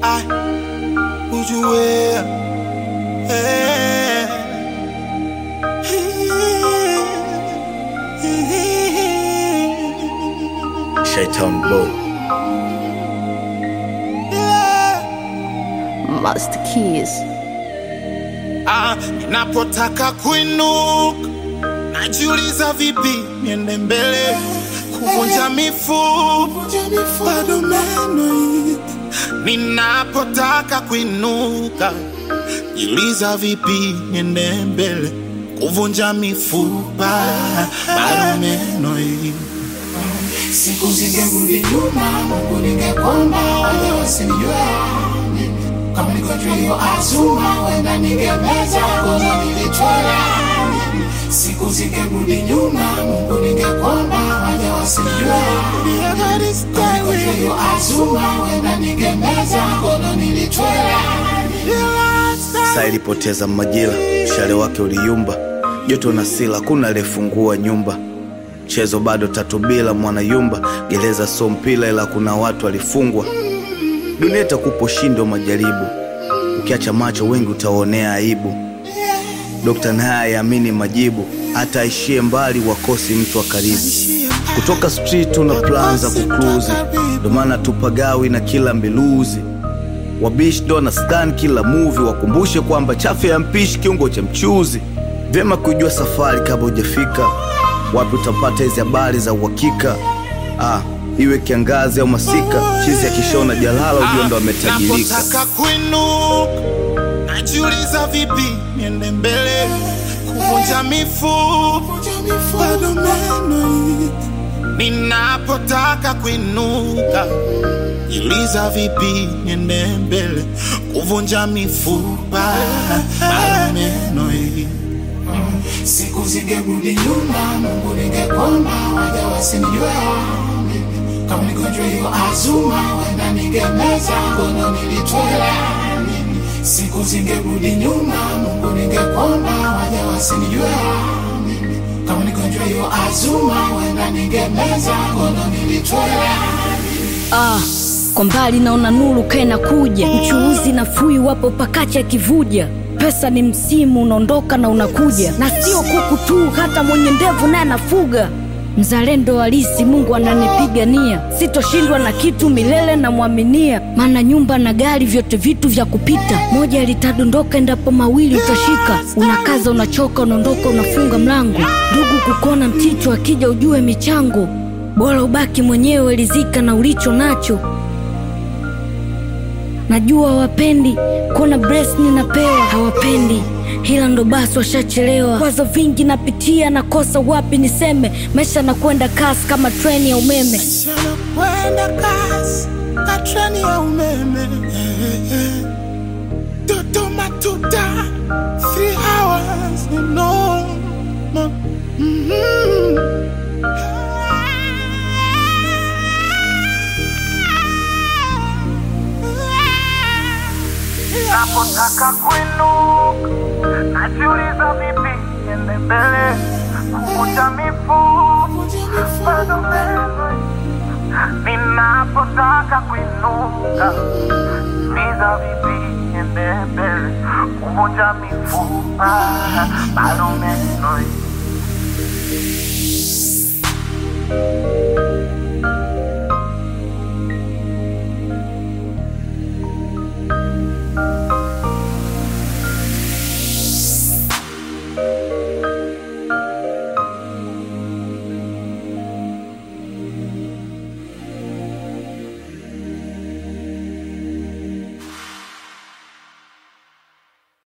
I ujue eh. Shaitan Boy. Master Keys. Ah, ninapotaka kuinuka najiuliza vipi niende mbele kuvunja mifupa bado meno hii. ninapotaka kuinuka jiuliza vipi niende mbele kuvunja mifupa bado meno hii. siku zingerudi nyuma, Mungu ningekomba waje wasinijue kama niko hiyo azuma, wenda ningemeza ngono nilitwala. Siku zingerudi nyuma, Mungu ningekomba waje wasinijue kama niko hiyo azuma, wenda ningemeza ngono nilitwala. Saa ilipoteza majira, mshale wake uliyumba, joto na sila, kuna aliyefungua nyumba. Mchezo bado tatu bila mwanayumba, gereza so mpila, ila kuna watu walifungwa. Dunia itakupa ushindi wa majaribu, ukiacha macho wengi utaonea aibu. Dokta naye aamini majibu, hata aishie mbali wakosi mtu wa karibu. Kutoka street tuna plan za kukluzi, ndo maana tupagawi na kila mbiluzi wabishi ndo na stan kila movie, wakumbushe kwamba chafu ya mpishi kiungo cha mchuzi. Vyema kujua safari kabla hujafika wapi utapata hizi habari za uhakika. Ah, iwe kiangazi au masika, chizi akishona jalala ujue ndo ametajirika. Napotaka kuinuka najiuliza vipi niende mbele kuvunja mifupa bado meno hii. Ninapotaka kuinuka jiuliza vipi niende mbele kuvunja mifupa bado meno hii. Siku zingerudi nyuma, Mungu ningekomba waje wasinijue kama nigonjwa hiyo azuma, wenda ningemeza ngono nilitwela. Siku zingerudi nyuma, Mungu ningekomba waje wasinijue kama nigonjwa hiyo azuma, wenda ningemeza ngono nilitwela. Ah, kwa mbali naona nuru kaena kuja, mchuuzi na fui wapo pakacha kivuja. Pesa ni msimu unaondoka na unakuja, na sio kuku tu, hata mwenye ndevu naye anafuga. Mzalendo halisi, Mungu ananipigania, sitoshindwa na kitu milele, namwaminia. Maana nyumba na gari vyote vitu vya kupita, moja litadondoka endapo mawili utashika. Unakaza, unachoka, unaondoka, unafunga mlango. Ndugu kukona mticho, akija ujue michango bora ubaki mwenyewe, rizika na ulicho nacho. Najua wapendi kuna breast ninapewa, hawapendi hila ndo basi washachelewa. Kwazo vingi napitia, nakosa wapi niseme. Maisha nakwenda kasi kama treni ya umeme. kwenda kasi ka treni ya umeme Dodoma tuta three hours no no Mhm. Napotaka kuinuka najiuliza vipi niende mbele kuvunja mifupa bado meno ninapotaka kuinuka niza vipi niende mbele kuvunja mifupa bado meno